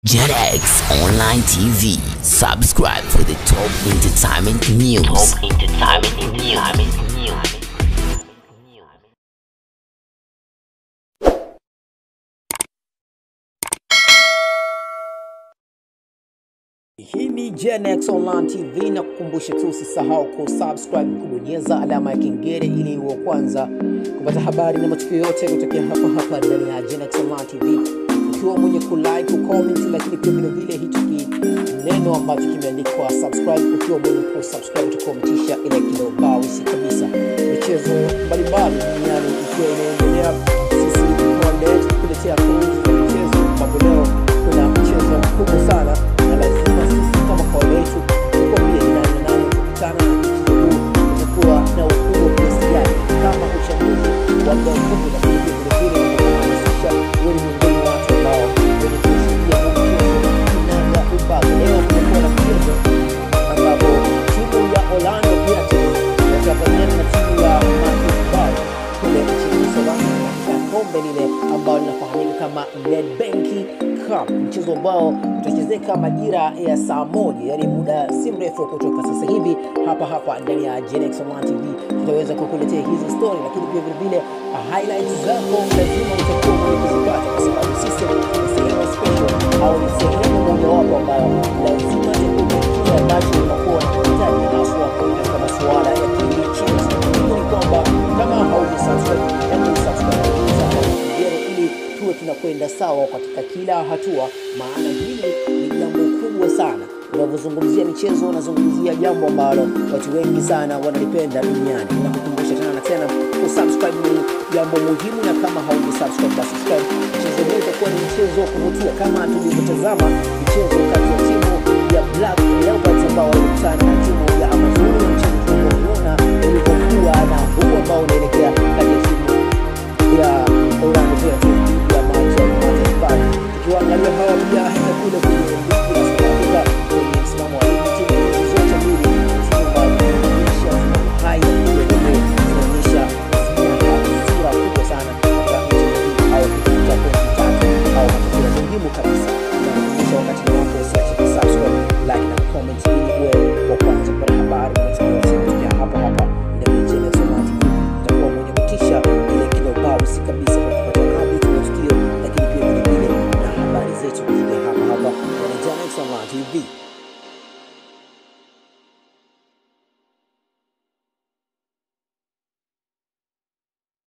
JetX Online TV. Subscribe for the top entertainment news. Top entertainment news. Hii ni Gen Online TV na kukumbusha tu usisahau kusubscribe, kubonyeza alama ya kengele ili uwe kwanza kupata habari na matukio yote kutokea hapa hapa ndani ya Gen Online TV, ukiwa mwenye kulike, kucomment, lakini pia vile vile hicho ki neno ambacho kimeandikwa subscribe, ukiwa mwenye kusubscribe tukometisha ile kilobausi kabisa. Michezo mbalimbali duniani ikiwa inaendelea, sisi tunaendelea kukuletea kuru za michezo, ambapo leo kuna mchezo mkubwa sana na lazima sisi kama kawaida yetu tukwambie ni nani na nani kukutana na mchezo huu utakuwa na ukubwa kiasi gani, kama uchaguzi wa muda mfupi, lakini pia vilevile unahamasisha wewe ni miongoni mwa watu ambao wenye kushuhudia huu mchezo kinaga ubaga. Leo kumekuwa na mchezo ambapo timu ya Orlando Pirates watapambana na timu ya Marcus Bay kule nchini Uholanzi katika kombe lile ambalo linafahamika kama Nedbank Cup, mchezo ambao utachezeka majira ya saa moja, yani muda si mrefu kutoka sasa hivi hapa hapa ndani ya Genex Online TV tutaweza kukuletea hizi story, lakini pia vile vile highlights zako lazima utakuwa mwenye kuzipata, kwa sababu sisi ni sehemu special au ni sehemu mojawapo ambayo lazima tukufikia ambacho unakuwa unahitaji haswa katika masuala ya kimichezo. Hivyo ni kwamba kama hauja subscribe, hebu subscribe kabisa hapo kengele ili tuwe tunakwenda sawa katika kila hatua, maana hili ni jambo kubwa sana. Unavyozungumzia michezo, unazungumzia jambo ambalo watu wengi sana wanalipenda duniani. Nakukumbusha tena na tena, kusubscribe ni jambo muhimu, na kama hauja subscribe basi subscribe. Mchezo huu utakuwa ni mchezo wa kuvutia kama tulivyotazama mchezo kati ya timu ya Black Leopards ambao walikutana na timu ya Amazon, na mchezo tulioona ulivyokuwa na huu ambao unaelekea kati ya timu ya Orlando Pirates dhidi ya Manchester United. Tukiwaangalia hawa pia hata kule kwenye ligi ya South Africa kwenye msimamo wa ligi, timu hizi zote mbili timu ambazo zinaonyesha msimamo hai na vile vile zinaonyesha sura kubwa sana katika mchezo huu au kupata pointi tatu au matokeo muhimu kabisa. Nakumbusha wakati ni wako, usiache kusubscribe, like na comment ili uwe wa kwanza kupata habari na matukio yote kutokea hapa hapa ndani ya Gen X Online TV. Utakuwa mwenye kutisha ile kilobausi kabisa